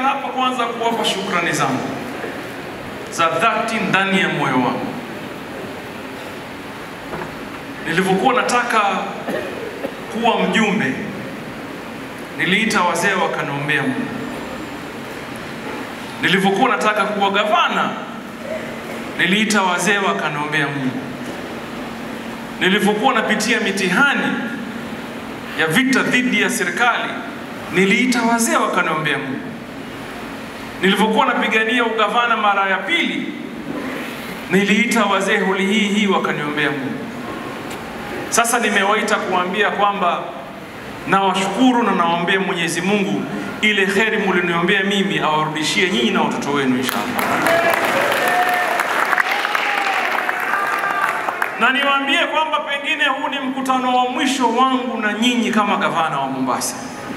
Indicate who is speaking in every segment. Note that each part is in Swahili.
Speaker 1: hapa kwanza kuwapa shukrani zangu za dhati ndani ya moyo wangu. Nilivyokuwa nataka kuwa mjumbe, niliita wazee wakaniombea Mungu. Nilivyokuwa nataka kuwa gavana, niliita wazee wakaniombea Mungu. Nilivyokuwa napitia mitihani ya vita dhidi ya serikali, niliita wazee wakaniombea Mungu. Nilivyokuwa napigania ugavana mara ya pili, niliita wazee holi hii hii wakaniombea Mungu. Sasa nimewaita kuambia kwamba nawashukuru na nawaombea Mwenyezi Mungu ile kheri mliniombea mimi awarudishie nyinyi na watoto wenu inshallah. Na niwaambie kwamba pengine huu ni mkutano wa mwisho wangu na nyinyi kama gavana wa Mombasa.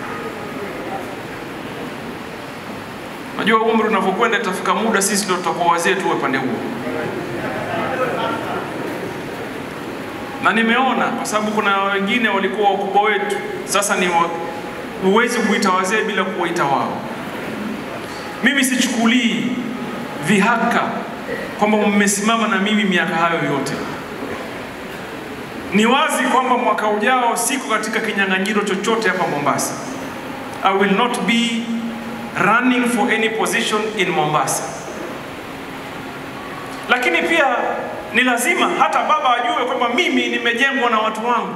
Speaker 1: Najua umri unavyokwenda itafika muda sisi ndio tutakuwa wazee tuwe pande huo. Na nimeona kwa sababu kuna wengine walikuwa wakubwa wetu, sasa ni wa, huwezi kuita wazee bila kuwaita wao. Mimi sichukulii vihaka kwamba mmesimama na mimi miaka hayo yote. Ni wazi kwamba mwaka ujao siko katika kinyang'anyiro chochote hapa Mombasa. I will not be running for any position in Mombasa. Lakini pia ni lazima hata baba ajue kwamba mimi nimejengwa na watu wangu.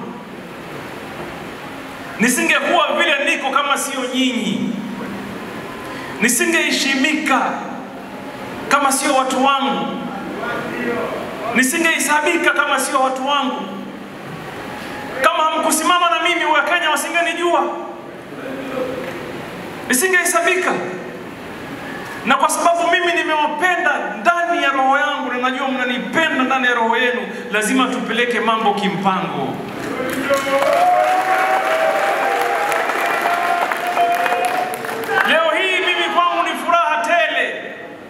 Speaker 1: Nisingekuwa vile niko kama sio nyinyi, nisingeheshimika kama sio watu wangu, nisingehesabika kama sio watu wangu. Kama hamkusimama na mimi, Wakenya wasingenijua, nisingehesabika. Na kwa sababu mimi nimewapenda ndani ya roho yangu na najua mnanipenda ndani ya roho yenu, lazima tupeleke mambo kimpango. Leo hii mimi kwangu ni furaha tele,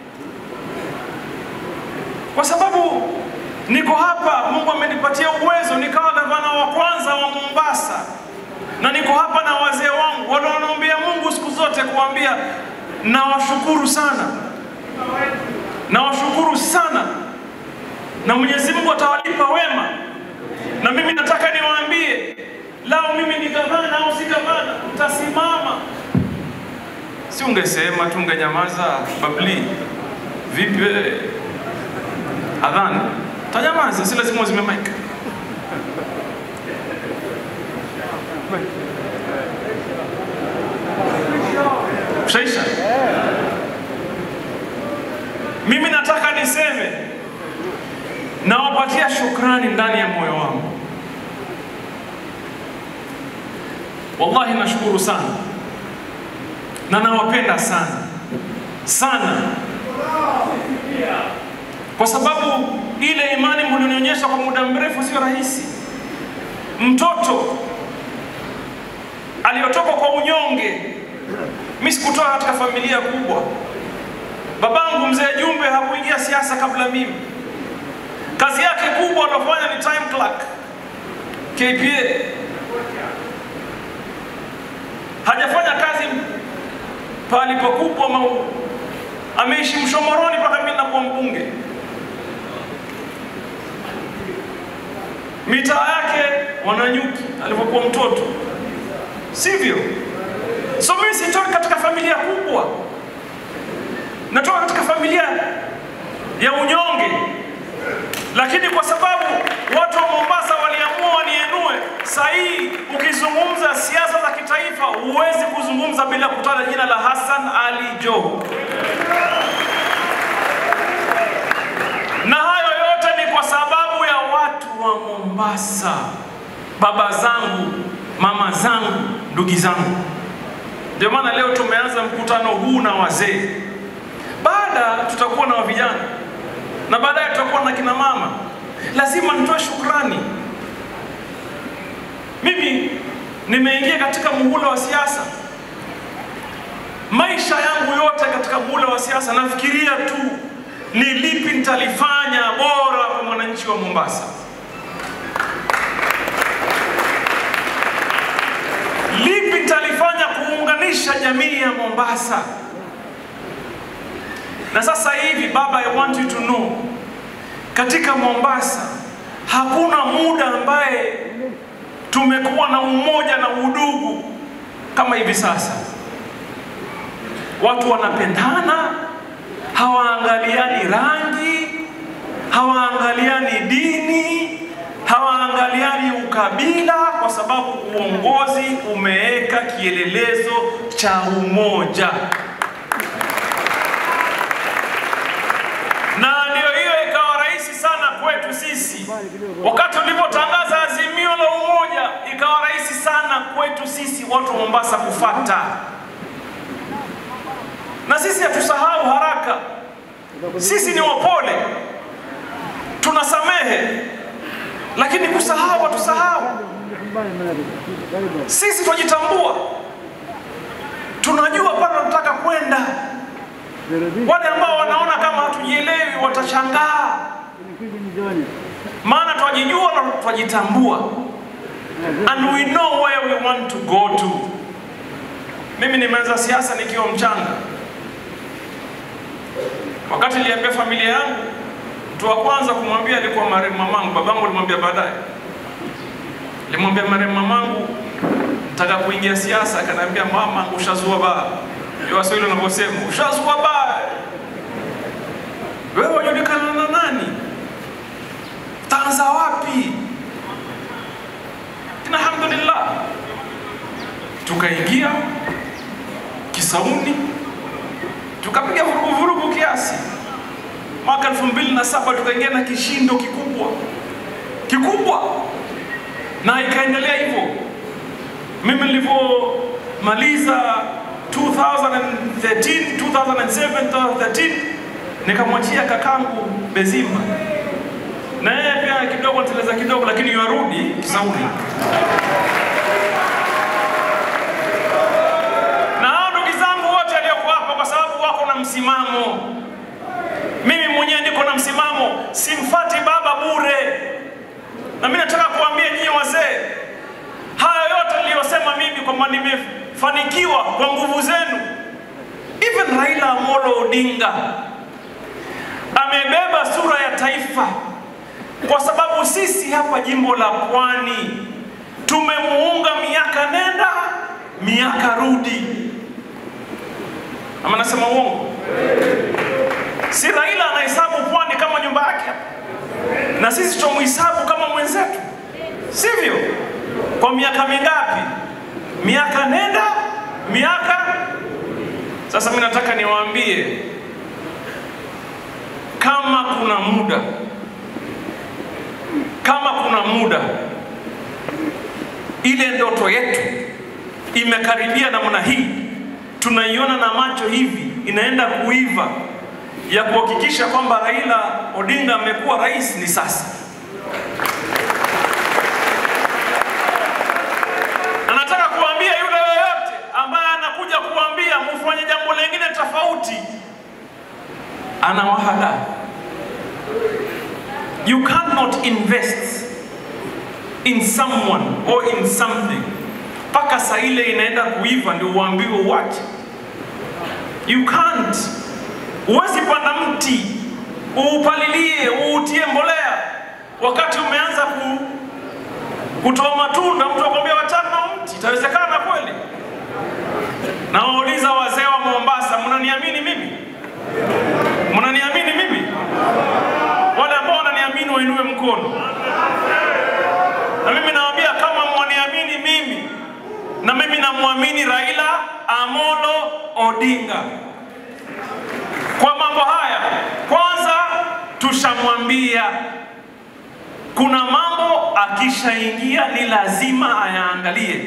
Speaker 1: kwa sababu niko hapa. Mungu amenipatia uwezo, nikawa gavana wa kwanza wa Mombasa, na niko hapa na wazee wangu wale wanaombea Mungu siku zote kuambia nawashukuru sana, nawashukuru sana, na Mwenyezi Mungu atawalipa wema. Na mimi nataka niwaambie, lao mimi ni gavana au si gavana, mtasimama Si ungesema tu ungenyamaza? Babli vipi wewe? Adhan tanyamaza, si lazima uzime mic. Shaisha, mimi nataka niseme, nawapatia shukrani ndani ya moyo wangu. Wallahi nashukuru sana na nawapenda sana sana, kwa sababu ile imani mlionionyesha kwa muda mrefu sio rahisi. Mtoto aliyotoka kwa unyonge, mimi sikutoka katika familia kubwa. Babangu mzee Jumbe hakuingia siasa kabla mimi. Kazi yake kubwa anafanya ni time clerk KPA, hajafanya kazi pahali pakubwa mau ameishi Mshomoroni mpaka mimi nakuwa mbunge. Mitaa yake Wananyuki alipokuwa mtoto, sivyo? So mimi sitoki katika familia kubwa, natoka katika familia ya unyonge, lakini kwa sababu watu wa Mombasa waliamua wanienue. Saa hii ukizungumza siasa za kitaifa huwezi kuzungumza bila kutaja jina la Hassan Ali Joho, na hayo yote ni kwa sababu ya watu wa Mombasa, baba zangu, mama zangu, ndugu zangu. Ndio maana leo tumeanza mkutano huu na wazee, baada tutakuwa na vijana na baadaye tutakuwa na kina mama. Lazima nitoe shukrani. Mimi nimeingia katika muhula wa siasa, maisha yangu yote katika muhula wa siasa nafikiria tu ni lipi nitalifanya bora kwa mwananchi wa Mombasa, lipi nitalifanya kuunganisha jamii ya Mombasa, Na sasa hivi baba, I want you to know, katika Mombasa hakuna muda ambaye tumekuwa na umoja na udugu kama hivi sasa. Watu wanapendana, hawaangaliani rangi, hawaangaliani dini, hawaangaliani ukabila, kwa sababu uongozi umeweka kielelezo cha umoja. na ndio hiyo ikawa rahisi sana kwetu sisi. Wakati ulipotangaza azimio la umoja, ikawa rahisi sana kwetu sisi watu wa Mombasa kufata, na sisi hatusahau haraka. Sisi ni wapole, tunasamehe, lakini kusahau hatusahau. Sisi twajitambua, tunajua pale tunataka kwenda. Wale ambao wanaona kama hatujielewi watashangaa, maana twajijua na twajitambua, and we know where we want to go to. Mimi nimeanza siasa nikiwa mchanga. Wakati niliambia familia yangu, mtu wa kwanza kumwambia alikuwa marehemu mamangu. Babangu alimwambia baadaye, nilimwambia marehemu mamangu nataka kuingia siasa, akaniambia mama, ushazua baa. Ndio Waswahili wanavyosema ushazua baa. Wewe wajulikana na nani? Taanza wapi? Lakini alhamdulillah tukaingia Kisauni, tukapiga vurugu vurugu kiasi. Mwaka elfu mbili na saba tukaingia na kishindo kikubwa kikubwa, na ikaendelea hivyo. Mimi nilivyomaliza 2013 2007 2013 nikamwachia kakangu Bezimba, na yeye pia kidogo niteleza kidogo, lakini yarudi Kisauni. Na hao ndugu zangu wote walioko hapa, kwa sababu wako na msimamo. Mimi mwenyewe niko na msimamo, simfati baba bure. Na mimi nataka kuambia nyinyi wazee, haya yote niliyosema mimi kwamba nimefanikiwa kwa nguvu zenu. Even Raila Amolo Odinga amebeba sura ya taifa, kwa sababu sisi hapa jimbo la Pwani tumemuunga miaka nenda miaka rudi. Ama nasema uongo? Si Raila anahesabu Pwani kama nyumba yake, na sisi tumuhesabu kama mwenzetu, sivyo? Kwa miaka mingapi? Miaka nenda miaka. Sasa mimi nataka niwaambie, kama kuna muda, kama kuna muda, ile ndoto yetu imekaribia namna hii, tunaiona na macho hivi, inaenda kuiva ya kuhakikisha kwamba Raila Odinga amekuwa rais ni sasa. Anataka kuambia yule yoyote ambaye anakuja kuambia mufanye jambo lingine tofauti, anawahala. You cannot invest in someone or in something mpaka saa ile inaenda kuiva ndio uambiwe uache. You can't. Huwezi panda mti uupalilie uutie mbolea wakati umeanza ku, kutoa matunda, mtu akwambia wachana na mti. Itawezekana kweli? Nawauliza wazee wa Mombasa, mnaniamini mimi? Mnaniamini mimi? Wale ambao wananiamini wainue mkono, na mimi nawaambia kama mwaniamini mimi, na mimi namwamini Raila Amolo Odinga kwa mambo haya. Kwanza tushamwambia kuna mambo akishaingia ni lazima ayaangalie.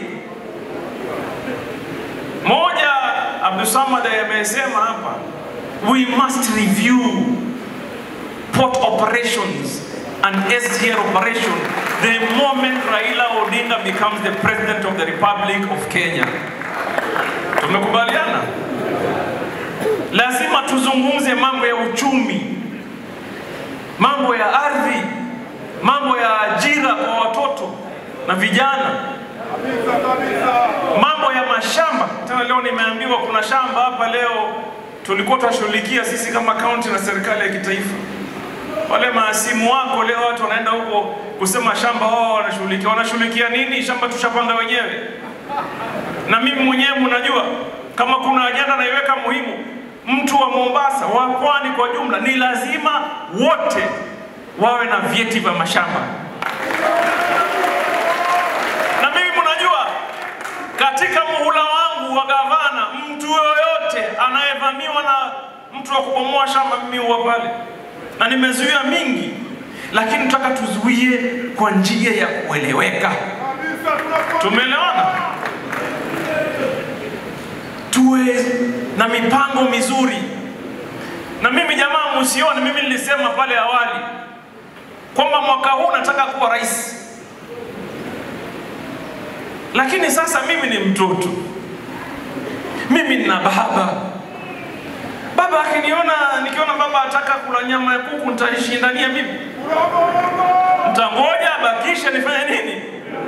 Speaker 1: Moja, Abdusamad amesema hapa, we must review port operations and SGR operation the moment Raila Odinga becomes the president of the Republic of Kenya. Tumekubaliana? Lazima tuzungumze mambo ya uchumi, mambo ya ardhi, mambo ya ajira kwa watoto na vijana, mambo ya mashamba. Tena leo nimeambiwa kuna shamba hapa leo tulikuwa tunashughulikia sisi kama kaunti na serikali ya kitaifa. Wale maasimu wako leo watu wanaenda huko kusema shamba wao wanashughulikia. Wanashughulikia nini? Shamba tushapanga wenyewe. Na mimi mwenyewe mnajua kama kuna ajenda naiweka muhimu, mtu wa Mombasa, wa pwani kwa jumla, ni lazima wote wawe na vyeti vya mashamba. Na mimi mnajua katika muhula wangu wa gavana, mtu yoyote anayevamiwa na mtu wa kubomoa shamba, mimi huwa pale, na nimezuia mingi, lakini nataka tuzuie kwa njia ya kueleweka. Tumeelewana? Tuwe na mipango mizuri. Na mimi jamaa, msione mimi nilisema pale awali kwamba mwaka huu nataka kuwa rais lakini sasa mimi ni mtoto, mimi nina baba. Baba akiniona nikiona baba ataka kula nyama ya kuku, nitaishindania mimi? Mtangoja abakishe nifanye nini?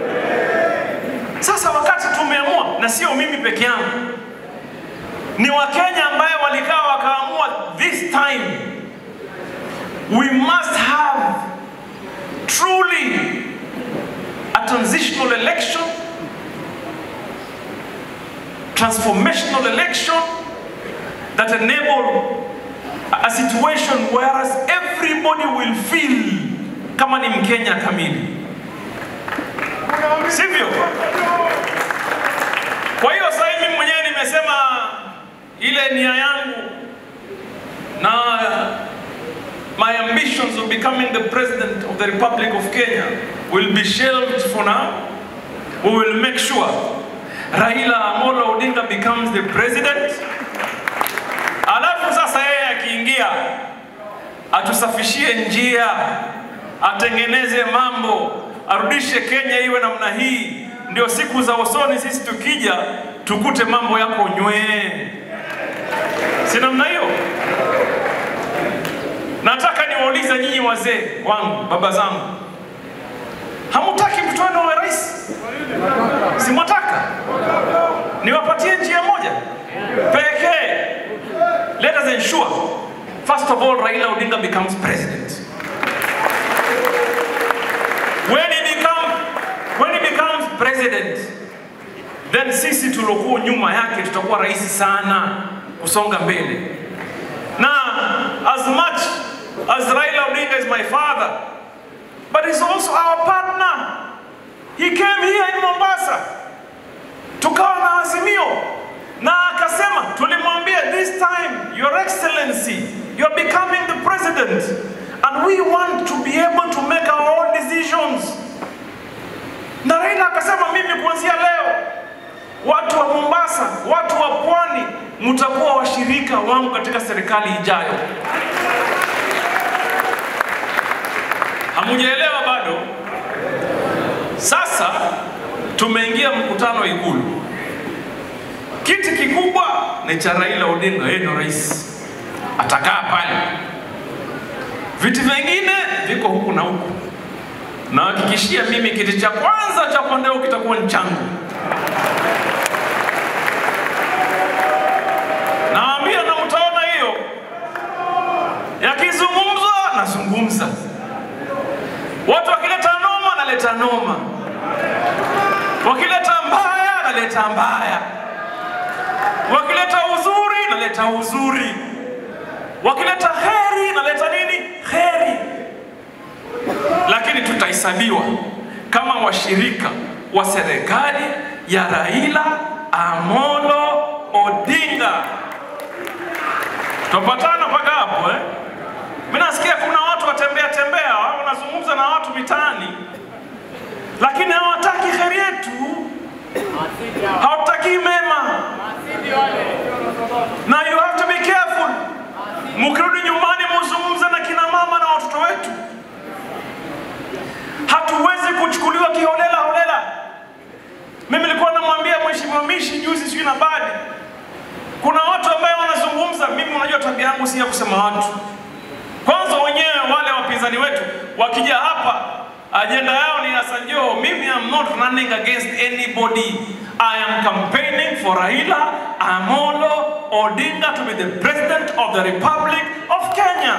Speaker 1: Sasa wakati tumeamua, na sio mimi peke yangu, ni Wakenya ambaye walikaa wakaamua, this time we must have truly a transitional election transformational election that enable a situation whereas everybody will feel kama ni Mkenya kamili, sivyo? Kwa hiyo sasa hivi mwenyewe nimesema ile nia yangu na my ambitions of becoming the president of the Republic of Kenya will be shelved for now. We will make sure Raila Amolo Odinga becomes the president. Alafu sasa yeye akiingia atusafishie njia, atengeneze mambo, arudishe Kenya iwe namna hii, ndio siku za usoni sisi tukija tukute mambo yako nywee, si namna hiyo? Nataka niwaulize nyinyi wazee wangu, baba zangu, hamutaki mtoto wenu awe rais? Si mwataka? Niwapatie njia moja pekee. Let us ensure first of all Raila Odinga becomes president. When he become when he becomes president, then sisi tuliokuwa nyuma yake tutakuwa rahisi sana kusonga mbele. Na as much as Raila Odinga is my father, but he's also our partner. He came here in Mombasa, tukawa na azimio na akasema, tulimwambia this time your excellency you are becoming the president and we want to be able to make our own decisions. Na Raila akasema, mimi kuanzia leo watu wa Mombasa, watu wa pwani mtakuwa washirika wangu katika serikali ijayo. Hamujaelewa bado? Sasa tumeingia mkutano Ikulu. Kiti kikubwa ni cha Raila Odinga, yeye ndio rais, atakaa pale. Viti vingine viko huku na huku. Nahakikishia mimi kiti cha kwanza cha kondeo kitakuwa ni changu. Naambia na mtaona hiyo, yakizungumzwa nazungumza, watu wakileta noma naleta noma, wakileta mbaya naleta mbaya, wakileta uzuri naleta uzuri, wakileta heri naleta nini? Heri. Lakini tutahesabiwa kama washirika wa serikali ya Raila Amolo Odinga. Tupatana mpaka hapo eh? Mimi nasikia kuna watu watembea tembea, wanazungumza na watu mitaani, lakini hawataki heri yetu, hawataki mema, na you have to be careful. Mkirudi nyumbani, muzungumze na kina mama na watoto wetu. Hatuwezi kuchukuliwa kiholela holela. Mimi nilikuwa namwambia mheshimiwa Mishi juzi, sijui na badi, kuna watu ambao wanazungumza. Mimi unajua tabia yangu si ya kusema watu. Kwanza wenyewe wale wapinzani wetu wakija hapa Ajenda yao ni Hassan Joho. Mimi am not running against anybody. I am campaigning for Raila Amolo Odinga to be the president of the Republic of Kenya.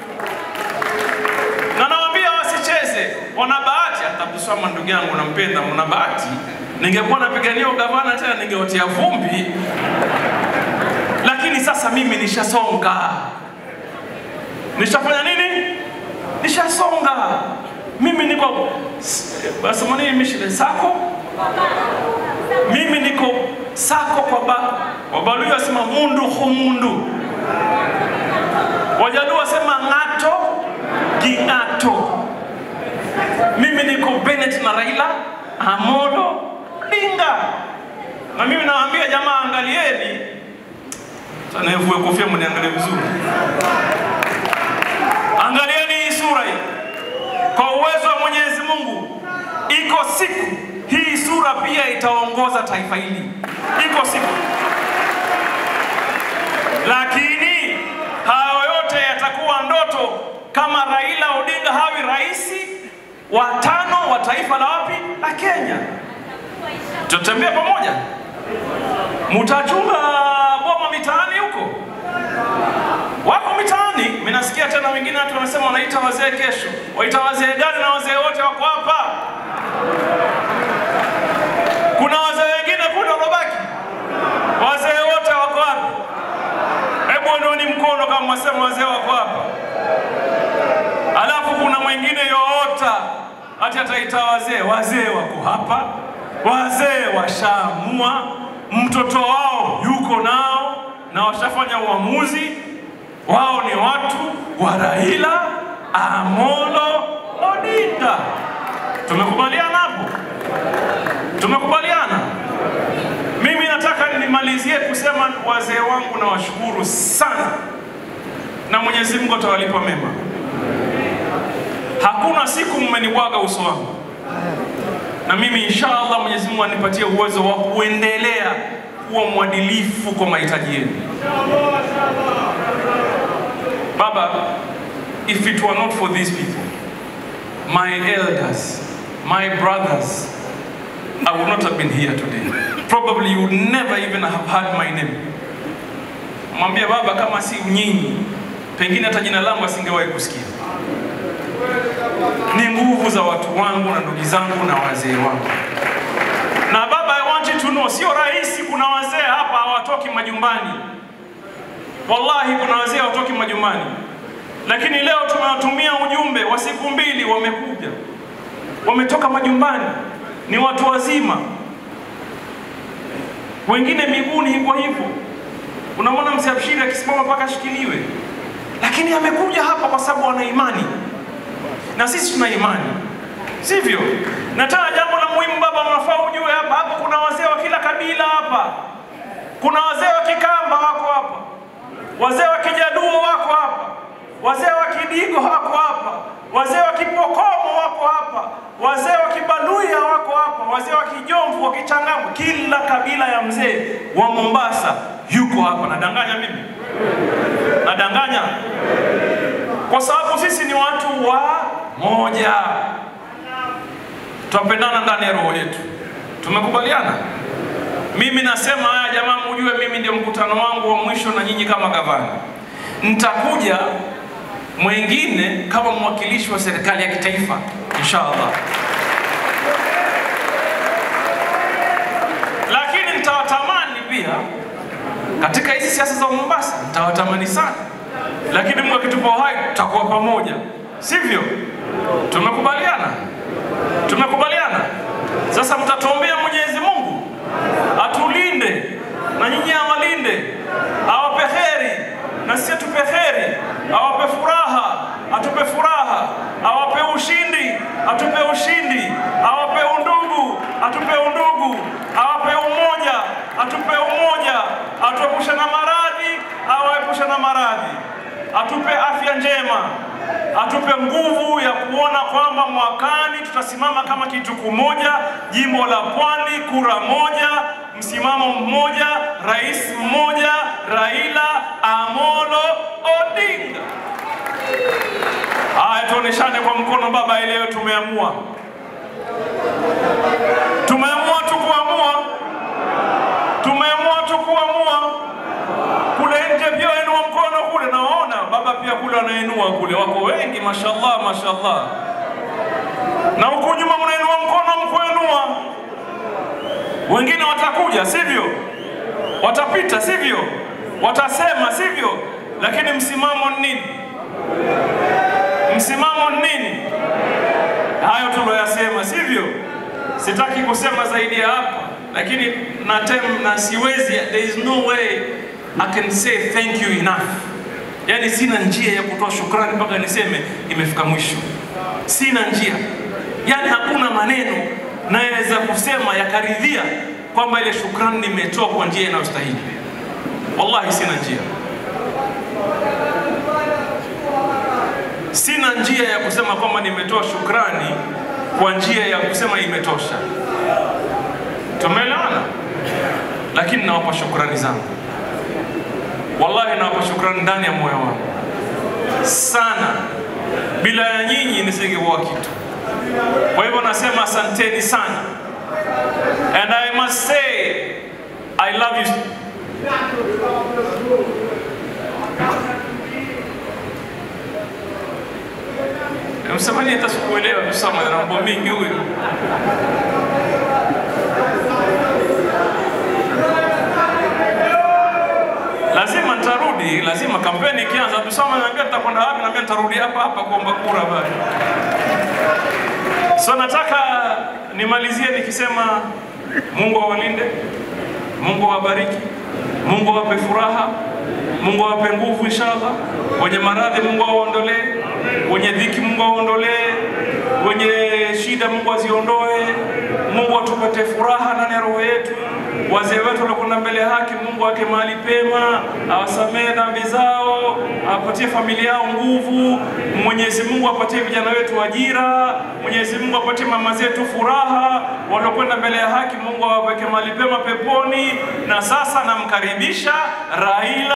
Speaker 1: Na nawaambia wasicheze, wana bahati. Hata Buswama ndugu yangu nampenda, mna bahati. Ningekuwa napigania ugavana tena ningeotea vumbi, lakini sasa mimi nishasonga. Nishafanya nini? Nishasonga. Mimi niko wasema nini mishile sako mimi niko sako kwa ba Wabaluya wasema mundu humundu, Wajaluo wasema ng'ato ging'ato. Mimi niko Bennett na Raila Amolo Odinga, na mimi nawaambia jamaa, angalieni sana, vue kofia mniangalie vizuri, angalieni hii sura hii kwa uwezo wa Mwenyezi Mungu, iko siku hii sura pia itaongoza taifa hili, iko siku. Lakini hayo yote yatakuwa ndoto kama Raila Odinga hawi rais wa tano wa taifa la wapi la Kenya. Tutatembea pamoja, mutachunga boma mitaani huko, wako mitaani. Mimi nasikia tena wengine watu wanasema wanaita wazee kesho. Waita wazee gani? Na wazee wote wako hapa. Kuna wazee wengine kule waliobaki, wazee wote wako hapa. Hebu ondoeni mkono kama mwasema wazee wako hapa. Alafu kuna mwingine yoota hati ataita wazee, wazee wako hapa, wazee washaamua, mtoto wao yuko nao na washafanya uamuzi wao ni watu wa Raila Amolo Odinga. Tumekubaliana hapo? Tumekubaliana. Mimi nataka nimalizie kusema wazee wangu nawashukuru sana, na Mwenyezi Mungu atawalipa mema. Hakuna siku mmenibwaga uso wangu, na mimi inshallah Mwenyezi Mungu anipatie uwezo wa kuendelea kuwa mwadilifu kwa mahitaji yenu. Baba, if it were not for these people, my elders, my brothers, I would not have been here today. Probably you would never even have heard my name. Mwambie baba, kama si nyinyi, pengine hata jina langu asingewahi kusikia. Ni nguvu za watu wangu na ndugu zangu na wazee wangu. Na baba, I want you to know, sio rahisi. Kuna wazee hapa hawatoki majumbani, wallahi, kuna wazee hawatoki majumbani, lakini leo tumewatumia ujumbe wa siku mbili, wamekuja, wametoka majumbani, ni watu wazima, wengine miguuni hivyo hivyo. Unamwona mzee Abshiri akisimama mpaka ashikiliwe, lakini amekuja hapa kwa sababu ana imani, na sisi tuna imani, sivyo? Na tena jambo la muhimu baba, unafaa ujue hapa hapa kuna wazee wa kila kabila hapa. Kuna wazee wa Kikamba wako hapa, wazee wa Kijaduo wako hapa, wazee wa Kidigo wako hapa, wazee wa Kipokomo wako hapa, wazee wa Kibaluya wako hapa, wazee wa Kijomvu, wa Kichangamwe, kila kabila ya mzee wa Mombasa yuko hapa. Nadanganya mimi? Nadanganya? Kwa sababu sisi ni watu wa moja, twapendana ndani ya roho yetu. Tumekubaliana? Mimi nasema haya jamaa, mujue mimi ndio mkutano wangu wa mwisho na nyinyi kama gavana. Nitakuja mwengine kama mwakilishi wa serikali ya kitaifa inshallah, lakini nitawatamani pia katika hizi siasa za Mombasa, nitawatamani sana, lakini Mungu akitupa uhai tutakuwa pamoja, sivyo? Tumekubaliana? Tumekubaliana. Sasa mtatuombea Mwenyezi Mungu atulinde na nyinyi awalinde, awape heri na sisi atupe heri, awape furaha, atupe furaha, awape ushindi, atupe ushindi, awape undugu, atupe undugu, awape umoja, atupe umoja, atuepushe na maradhi, awaepushe na maradhi, atupe afya njema, atupe nguvu ya kuona kwamba mwakani tutasimama kama kitu kimoja, jimbo la Pwani, kura moja, msimamo mmoja, rais mmoja, Raila Amolo Odinga. Haya, tuoneshane kwa mkono baba, leo tumeamua, tumeamua tu kuamua, tumeamua tu kuamua. Kule nje pia wainua mkono kule, nawaona baba pia kule wanainua kule, wako wengi, mashallah, mashallah. Na huku nyuma mnainua mkono, mkuinua. Wengine watakuja, sivyo? Watapita, sivyo? Watasema, sivyo? Lakini msimamo ni nini? Msimamo ni nini? Hayo tuloyasema, sivyo? Sitaki kusema zaidi ya hapa, lakini na tem, na siwezi, there is no way I can say thank you enough. Yaani sina njia ya kutoa shukrani mpaka niseme imefika mwisho, sina njia, yaani hakuna maneno naweza kusema yakaridhia kwamba ile shukrani nimetoa kwa njia inayostahili. Wallahi sina njia, sina njia ya kusema kwamba nimetoa shukrani kwa njia ya kusema imetosha. Tumeelewana? Lakini nawapa shukrani zangu, wallahi nawapa shukrani ndani ya moyo wangu sana. Bila ya nyinyi nisingekuwa kitu. Kwa hivyo nasema asanteni sana, and I must say I love you. Msemaji hata sikuelewa kusoma na mambo mingi huyu. Lazima nitarudi, lazima kampeni ikianza, tusoma naambia tutakwenda wapi, naambia nitarudi hapa hapa kuomba kura bali. So nataka nimalizie nikisema Mungu awalinde, Mungu awabariki, Mungu awape furaha, Mungu awape nguvu inshallah. Wenye maradhi Mungu awaondolee, wenye dhiki Mungu awaondolee, wenye shida Mungu aziondoe. Mungu atupatie furaha ndani ya roho yetu. Wazee wetu waliokwenda mbele ya haki, Mungu aweke mahali pema, awasamehe dhambi zao, awapatie familia yao nguvu. Mwenyezi Mungu apatie vijana wetu ajira. Mwenyezi Mungu apatie mama zetu furaha, waliokwenda mbele ya haki, Mungu awaweke mahali pema peponi. Na sasa namkaribisha Raila